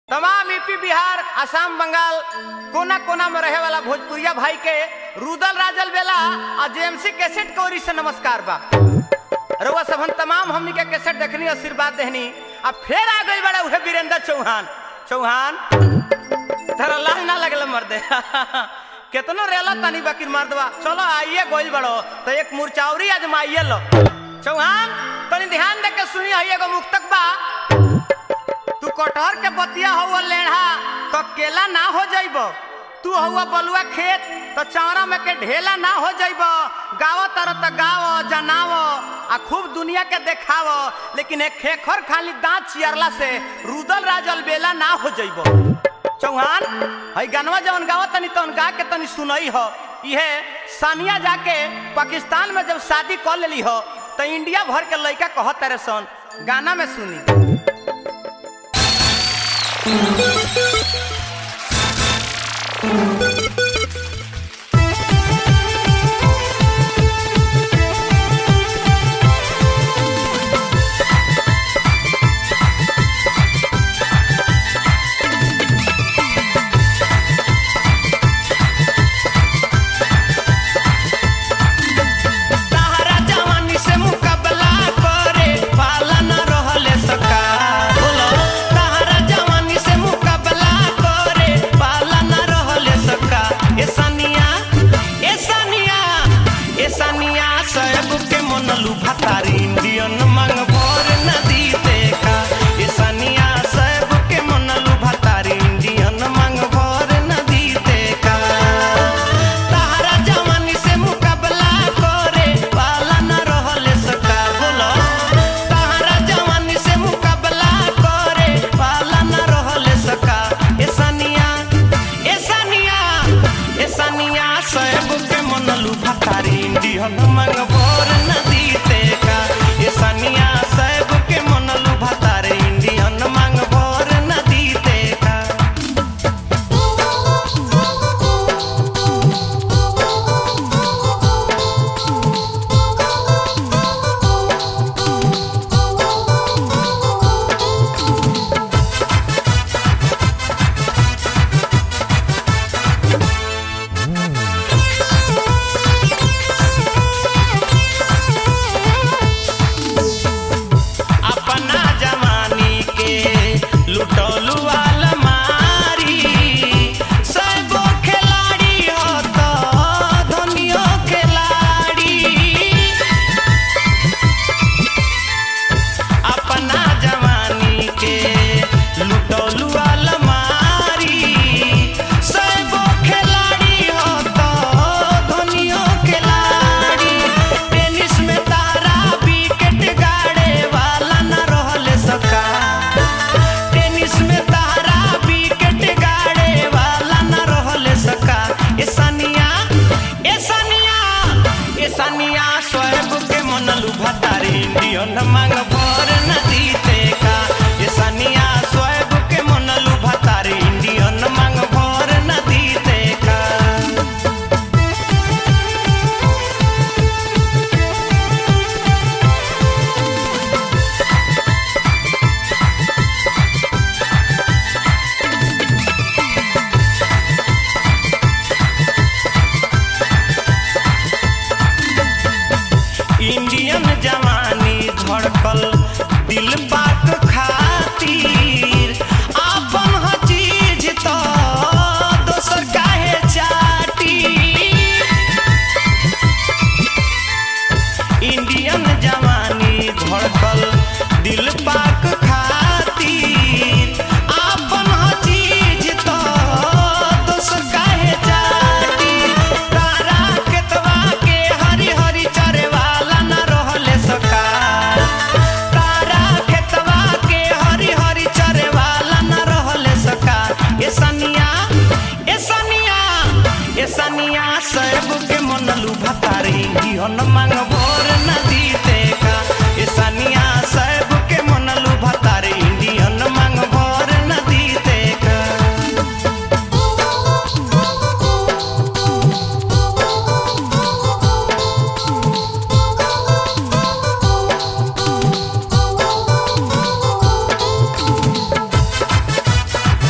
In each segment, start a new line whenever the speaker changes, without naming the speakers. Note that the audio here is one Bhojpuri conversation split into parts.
तमाम यूपी बिहार असम बंगाल कोना कोना में रहे वाला भोजपुरिया भाई के रुदल राजल बेला और जेएमसी कैसेट के ओरी से नमस्कार बा रउआ सबन तमाम हमनी के कैसेट देखनी आशीर्वाद देहनी अब फिर आ गई बड़ा उहे वीरेंद्र चौहान चौहान तेरा लाज ना लगल मर्दे केतनो रेला तनी बाकी मर्दवा चलो आइए गोइल बड़ो तो एक मुरचावरी आजमाइए लो चौहान तनी ध्यान दे के सुनी है एगो मुक्तक बा तू कटहर के बतिया हुआ लेढ़ा तो केला ना हो जाइब तू हुआ बलुआ खेत तो चावरा में के ढेला ना हो जाइब गाव तर तो गाव जनाव आ खूब दुनिया के देखाव लेकिन एक खेखर खाली दांत चियरला से रुदल राजल बेला ना हो जाइब चौहान हई गनवा जवन गाव तनी तवन गा के तनी सुनई हो इहे सानिया जाके पाकिस्तान में जब शादी कर लेली हो तो इंडिया भर के लड़का कहत तारे सन गाना में सुनी तहरा जवानी से मुकाबला करे पाला न रहले सका बोलो तहरा जवानी से मुकाबला करे पाला न रहले सका ए सानिया ए सानिया ए सानिया सब के मनलू भतारी इंडियन मंग भोर नदी देखा ए सानिया सब के मनलू भतारी इंडियन मंग भोर नदी देखा तहरा जवानी से मुकाबला करे पाला न रहले सका बोलो तहरा जवानी से मुकाबला करे पाला न रहले सका ए सानिया ए सानिया ए सानिया सब के मनलू भतारी इंडियन मंग भोर नदी देखा ए सानिया सब के मनलू भतारी इंडियन मंग भोर नदी देखा अपना जवानी के लुटौलू वाला मारी सबो खिलाड़ी हो तो धनियो खिलाड़ी अपना जवानी के लुटौलू वाला मारी सबो खिलाड़ी हो तो धनियो खिलाड़ी टेनिस में तारा विकेट गाड़े वाला न रहले सका टेनिस में तारा विकेट गाड़े वाला न रहले सका ए सानिया ए सानिया ए सानिया स्वयं के मनलू भतारी इंडियन मांग भर नदी देखा ए सानिया स्वयं के मनलू भतारी इंडियन मांग भर नदी देखा इंडियन जवानी धड़कल दिल बात खातिर आपन ह चीज तो दोसर काहे चाटी इंडियन जवानी धड़कल दिल पाक खातिर आपन ह चीज तो दोसर काहे चाटी तारा केतवा के हरी हरी चरे वाला न रहले सका तारा खेतवा के हरी हरी चरे वाला न रहले सका ए सनिया ए सनिया ए सनिया सब के मनलू भतारी जीवन मांग भोर नदी देखा ए सनिया सब के मनलू भतारी इंडियन मांग भोर नदी देखा
Thank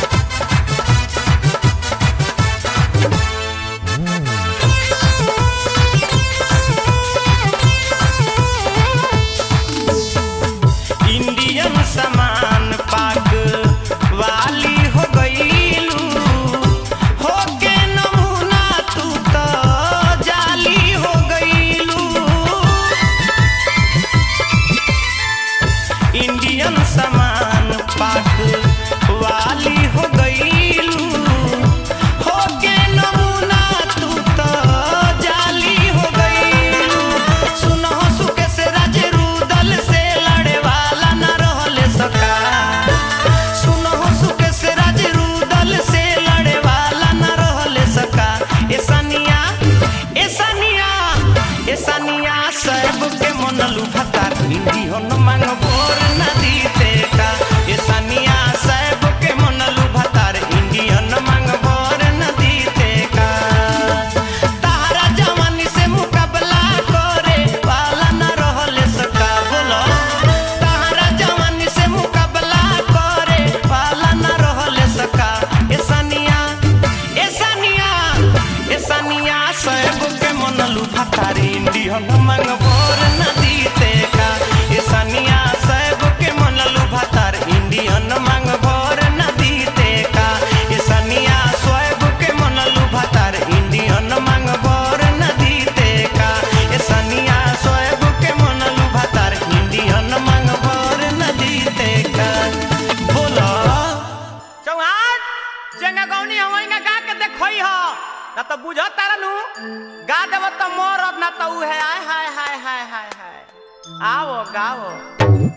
ना तो बुझ तारा नु गा देव तो मोर ना तो उ है आय हाय हाय हाय हाय हाय आओ गाओ